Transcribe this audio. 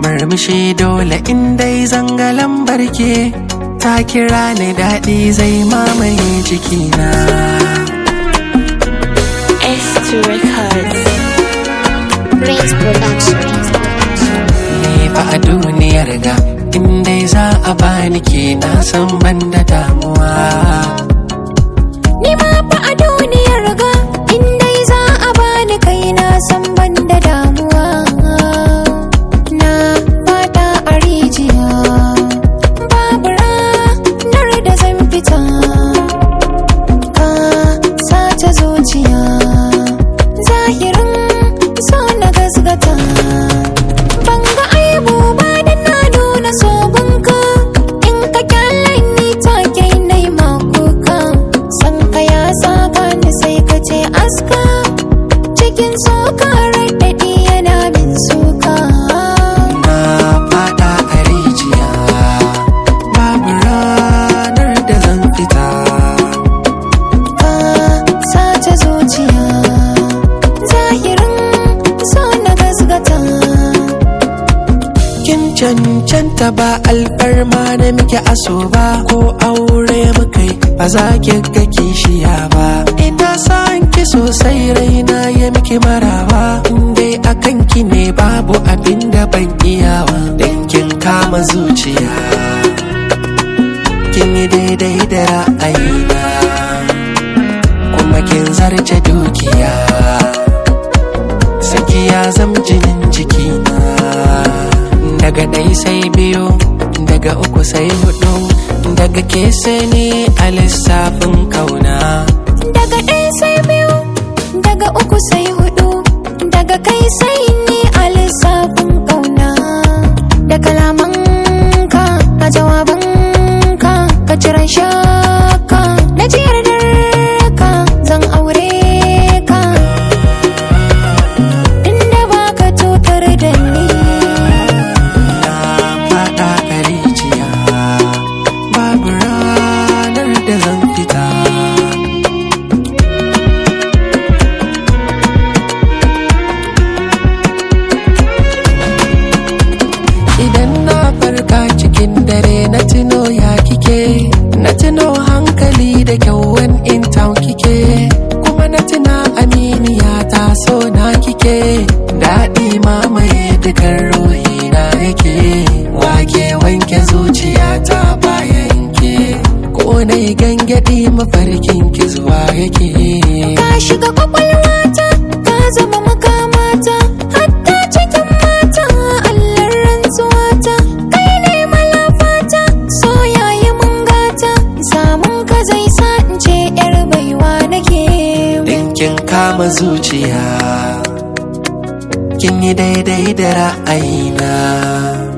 murmushi dole in dai zanga lambar ke ta kira ni daɗi zai mamaye jikina S2 Records. Prince Production. ni fa a duniyar ga in dai za a bani ke na san ban da damuwa Ni ma fa a duniyar ga in dai za a bani kai na san ban da damuwa. Na fada a rijiya, babu ranar da zan fita. Ka sace zuciya, zahirin so na gasgata. Ban ga aibu ba da na nuna sogunka in ka kyale ni take nai makuka san ka ya saka ni sai ka ce aska cikin soka raɗaɗi yana min suka na fada a rijiya babu ranar da zan fita ka sace zuciya zahirin so na gasgata kin cancanta ba alfarma na muke aso ba ko aure mukai ba za ki ga kishiya ba ina san ki sosai raina ya miki marawa in dai akan ki ne babu abin da ban iyawa dan kin kama zuciya kin yi daidai da ra'ayina kuma kin zarce dukiya saki ya zam jinin jikina daga ɗai sai biyu daga uku sai hudu daga ke sai ni a lissafin kauna daga ɗaya sai biyu daga uku sai hudu daga kai sai ni a lissafin ƙauna da kalamanka a jawabanka ka cire shakka na ji yardarka zan aure ka inda ba ka cutar da ni na faɗa a rijiya babu ranar da zan fita idan na farka cikin dare na tuno ya kike na tuno hankali da kyauwan in town kike kuma na tuna aminiya ta so na kike daɗi mamaye dukan ruhi na yake wake wanke zuciya ta bayan ke ko na yi gangadi mafarkin ki zuwa yake ka shiga kwakwalwata ka zama makamata hatta cikin mata allar rantsuwata kai ne malafata so yayi mun gata samun ka zai sa in ce yar baiwa nake Dinkin kama zuciya Kin yi daidai da ra'ayina